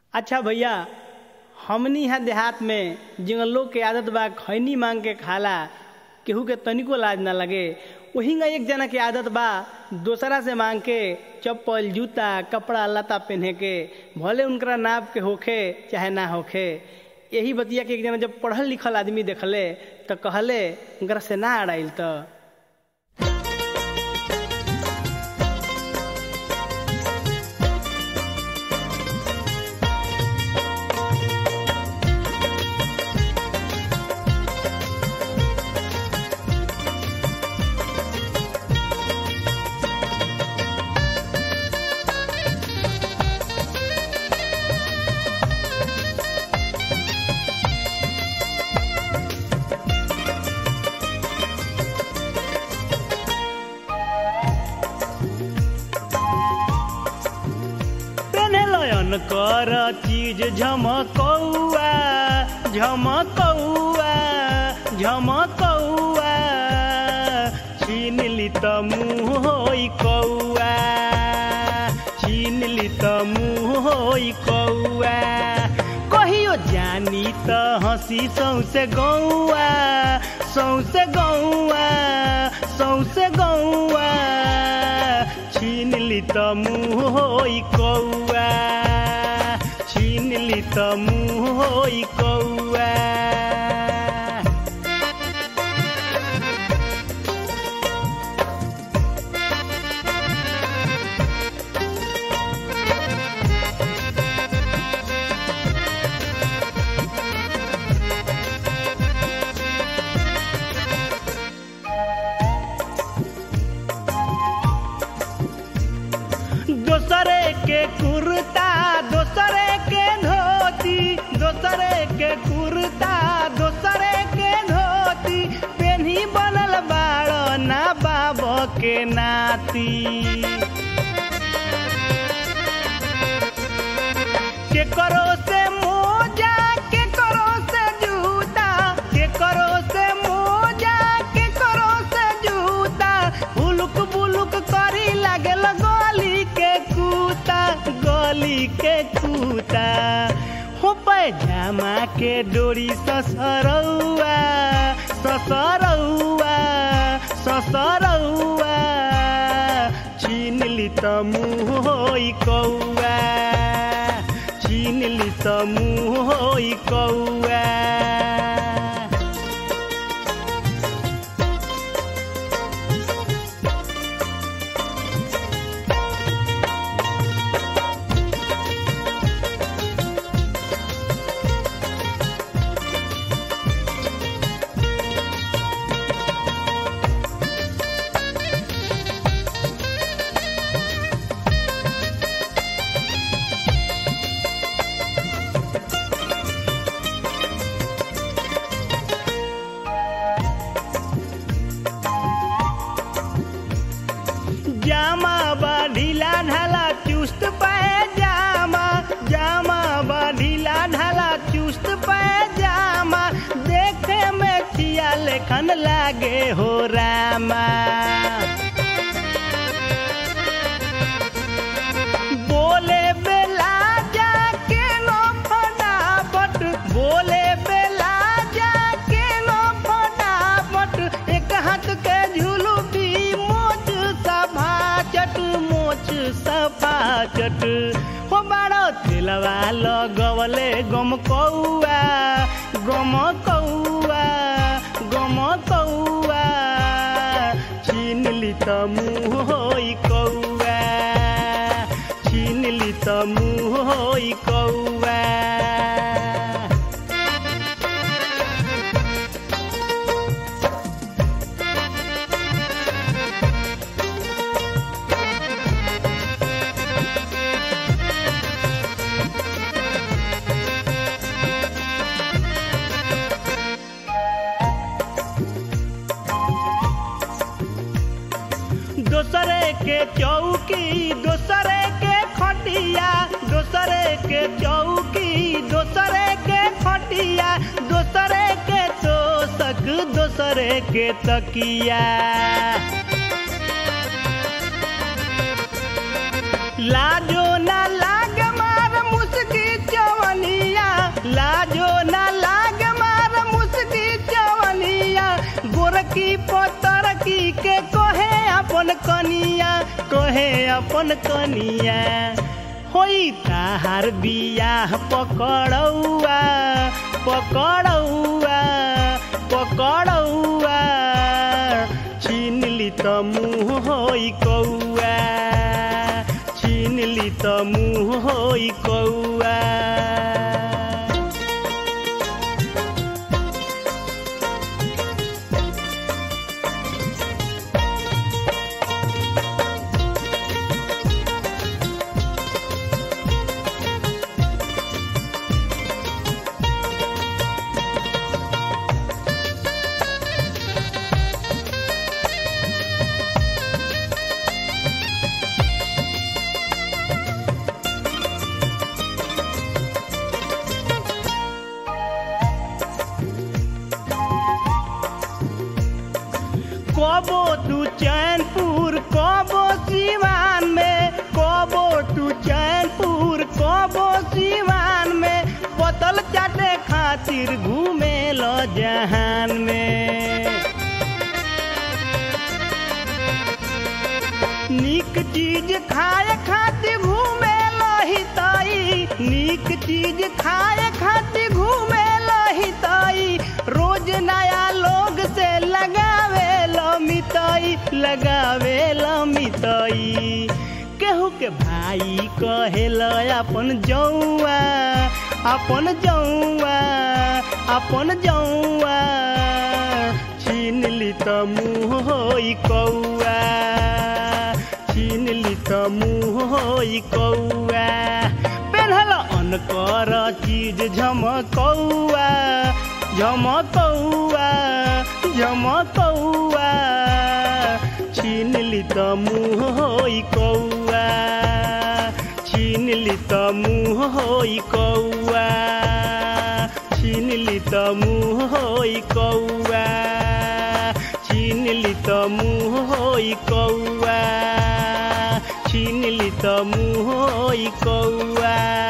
अच्छा भैया हमनी यहाँ देहात में जिन लोग के आदत बा खैनी मांग के खाला केहू के तनिको लाज ना लगे वही एक जना के आदत बा दोसरा से मांग के चप्पल जूता कपड़ा लता पहने के भले उनकरा नाप के होखे चाहे ना होखे यही बतिया के एक जना जब पढ़ल लिखल आदमी देखले तो कहले उनकरा से ना अड़ाइल तो पेनलयन कर चीज झमकौआ झमकौआ झमकौआ छीन ली त मुँह होई कौआ छीन ली त मुँह होई कौआ कहियो जानी त हंसी सौसे गौआ सौसे गौआ सौसे गौआ छीन ली त मुँह होई कौआ छीन ली त मुँह होई कौआ दोसरे के कुर्ता दोसरे के धोती दोसरे के कुर्ता दोसरे के धोती पेन्ही बनल बाड़ ना बाब के नाती के करो से मोजा के करो से जूता के करो से मोजा के करो से जूता बुलुक बुलुक करी लागल गली के कूता गली के कूता हो पैजामा के डोरी ससरौआ ससरौआ ससरौआ छीन ली त मुँह होई कौआ छीन ली त मुँह होई कौआ जामा बा ढीला ढाला चुस्त पैजामा जामा बा ढीला ढाला चुस्त पैजामा देखे में खिया लेखन लागे हो रामा बोले बेला जाके नो फटाफट बोले बेला जाके नो फटाफट एक हाथ के झुलुकी मोच सफा चट मोच सफा चट हो बाड़ो तिलवा लगवले गम कौआ गम कौआ गम कौआ छीन ली त मुँह होई कौआ छीन ली त मुँह होई कौआ दोसरे के चौकी दोसरे के खटिया दोसरे के चौकी दोसरे के खटिया दोसरे के तोसक दोसरे के तकिया लाजो ना लाग मार मुस्की चौ अपन कनिया होई ताहार बियाह पकड़ौआ पकड़ौआ पकड़ौआ छीन ली त मुँह होई कौआ छीन ली त मुँह होई कौआ कबो तू चैनपुर कबो सिवान में कबो तू चैनपुर कबो सिवान में पतल चाटे खातिर घूमे लो जहान में नीक चीज खाए खातिर घूमे लही ताई नीक चीज खाए खातिर घूमे लही ताई रोज नया लोग से लगावे लमितई लगावे लमितई केहू के भाई कहेल अपन जौआ अपन जौआ अपन जौआ छीन ली त मुँह होई कौआ छीन ली त मुँह होई कौआ पेन्हल अनकर चीज झमकौआ झमकौआ झमकौआ छीन ली त मुँह होई कौआ छीन ली त मुँह होई कौआ छीन ली त मुँह होई कौआ छीन ली त मुँह होई कौआ छीन ली त मुँह होई कौआ